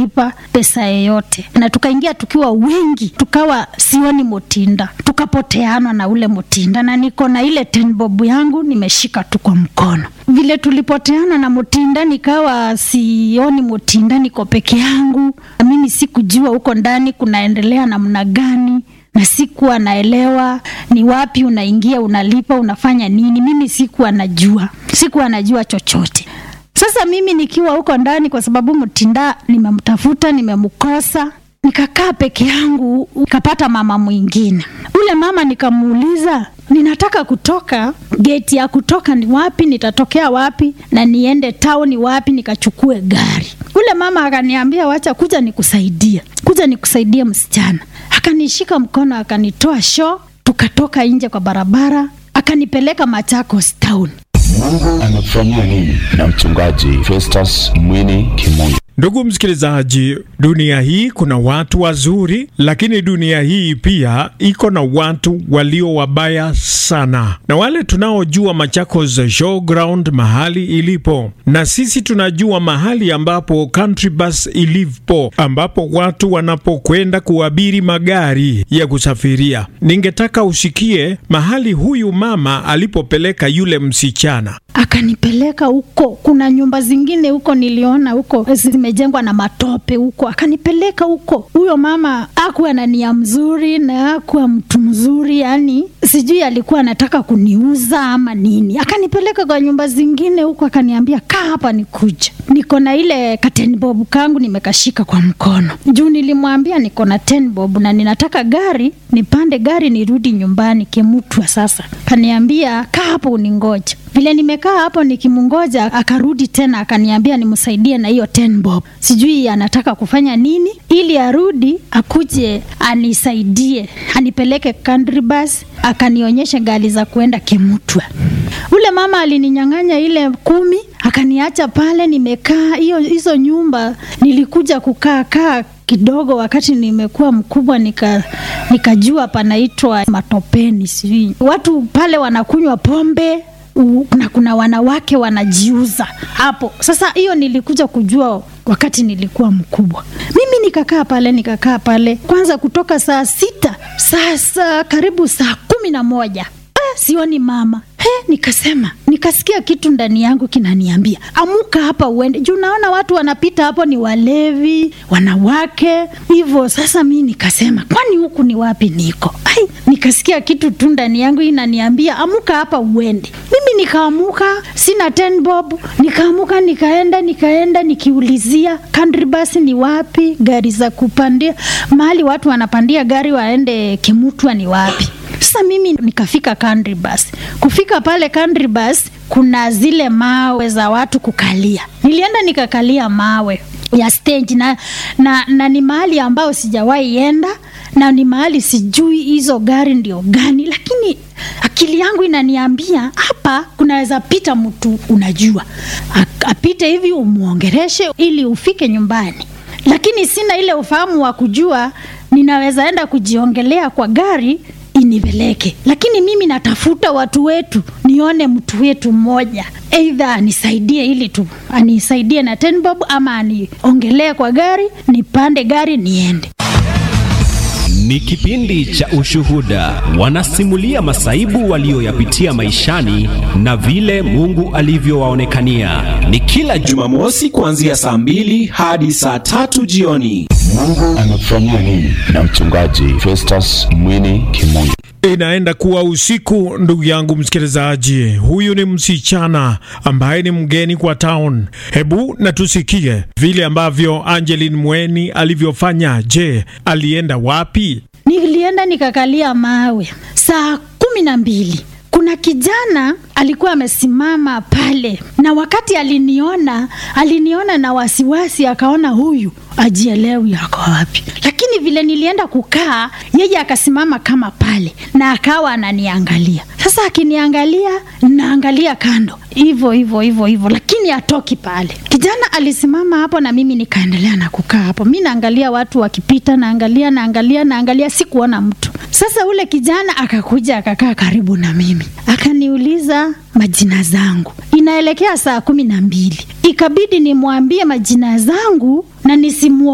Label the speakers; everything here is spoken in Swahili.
Speaker 1: kulipa pesa yoyote, na tukaingia tukiwa wengi, tukawa sioni Mutinda, tukapoteana na ule Mutinda, na niko na ile ten bob yangu nimeshika tu kwa mkono. Vile tulipoteana na Mutinda, nikawa sioni Mutinda, niko peke yangu. Mimi sikujua huko ndani kunaendelea namna gani na sikuwa naelewa ni wapi unaingia, unalipa, unafanya nini. Mimi sikuwa najua, sikuwa najua chochote. Sasa mimi nikiwa huko ndani, kwa sababu Mutinda nimemtafuta, nimemkosa, nikakaa peke yangu. Nikapata mama mwingine, ule mama nikamuuliza, ninataka kutoka, geti ya kutoka ni wapi? Nitatokea wapi na niende town wapi nikachukue gari? Ule mama akaniambia, wacha kuja nikusaidie, kuja nikusaidie msichana. Akanishika mkono akanitoa show, tukatoka nje kwa barabara, akanipeleka Machakos town.
Speaker 2: Mungu amekufanyia nini? Na mchungaji Festus Mwini Kimungu.
Speaker 3: Ndugu msikilizaji, dunia hii kuna watu wazuri, lakini dunia hii pia iko na watu walio wabaya sana, na wale tunaojua Machakos Showground mahali ilipo, na sisi tunajua mahali ambapo Country Bus ilipo, ambapo watu wanapokwenda kuabiri magari ya kusafiria. Ningetaka usikie mahali huyu mama alipopeleka yule msichana.
Speaker 1: Akanipeleka huko, kuna nyumba zingine huko niliona huko zimejengwa na matope huko, akanipeleka huko. Huyo mama akuwa na nia mzuri na akuwa mtu mzuri, yani sijui alikuwa anataka kuniuza ama nini. Akanipeleka kwa nyumba zingine huko, akaniambia kaa hapa nikuja. Niko na ile kateni bob kangu nimekashika kwa mkono juu nilimwambia niko na ten bob na ninataka gari, nipande gari nirudi nyumbani Kimutwa. Sasa kaniambia kaa hapo uningoja. Vile nimekaa hapo nikimungoja, akarudi tena akaniambia nimsaidie na hiyo ten bob. Sijui anataka kufanya nini ili arudi akuje anisaidie, anipeleke country bus, akanionyesha gari za kuenda Kimutwa. Ule mama alininyang'anya ile kumi, akaniacha pale nimekaa. Hiyo hizo nyumba nilikuja kukaa kaa kidogo wakati nimekuwa mkubwa nika nikajua panaitwa matopeni, sijui watu pale wanakunywa pombe u, na kuna wanawake wanajiuza hapo. Sasa hiyo nilikuja kujua wakati nilikuwa mkubwa. Mimi nikakaa pale nikakaa pale kwanza kutoka saa sita sasa karibu saa kumi na moja eh, sioni mama He, nikasema nikasikia kitu ndani yangu kinaniambia amuka hapa uende juu naona watu wanapita hapo ni walevi wanawake hivyo sasa mi nikasema kwani huku ni wapi niko ai nikasikia kitu tu ndani yangu inaniambia amuka hapa uende mimi nikaamuka sina ten bob nikaamuka nikaenda nikaenda nikiulizia country bus ni wapi gari za kupandia mahali watu wanapandia gari waende kimutwa ni wapi sasa mimi nikafika country bus. Kufika pale country bus, kuna zile mawe za watu kukalia. Nilienda nikakalia mawe ya stage na, na, na ni mahali ambao sijawahi enda na ni mahali sijui hizo gari ndio gani, lakini akili yangu inaniambia hapa kunaweza pita mtu unajua, apite hivi umwongereshe ili ufike nyumbani, lakini sina ile ufahamu wa kujua ninaweza enda kujiongelea kwa gari inipeleke, lakini mimi natafuta watu wetu, nione mtu wetu mmoja eidha anisaidie ili tu anisaidie na ten bob ama aniongelee kwa gari, nipande gari niende.
Speaker 4: Ni kipindi cha ushuhuda, wanasimulia masaibu walioyapitia maishani na vile Mungu alivyowaonekania. Ni kila
Speaker 5: Jumamosi kuanzia saa mbili hadi saa tatu jioni.
Speaker 2: Mungu amekufanyia nini? Na mchungaji Festus Mwini Kimungu.
Speaker 3: Inaenda kuwa usiku, ndugu yangu msikilizaji. Huyu ni msichana ambaye ni mgeni kwa town. Hebu na tusikie vile ambavyo Angeline Mweni alivyofanya. Je, alienda wapi?
Speaker 1: Nilienda nikakalia mawe saa kumi na mbili. Kuna kijana alikuwa amesimama pale, na wakati aliniona, aliniona na wasiwasi, akaona huyu ajielewi ako wapi. Lakini vile nilienda kukaa, yeye akasimama kama pale na akawa ananiangalia. Sasa akiniangalia, naangalia kando hivyo hivyo hivyo hivyo, lakini atoki pale. Kijana alisimama hapo na mimi nikaendelea na kukaa hapo. Mi naangalia watu wakipita, naangalia naangalia naangalia, sikuona mtu. Sasa ule kijana akakuja akakaa karibu na mimi akaniuliza majina zangu. Inaelekea saa kumi na mbili, ikabidi nimwambie majina zangu na nisimu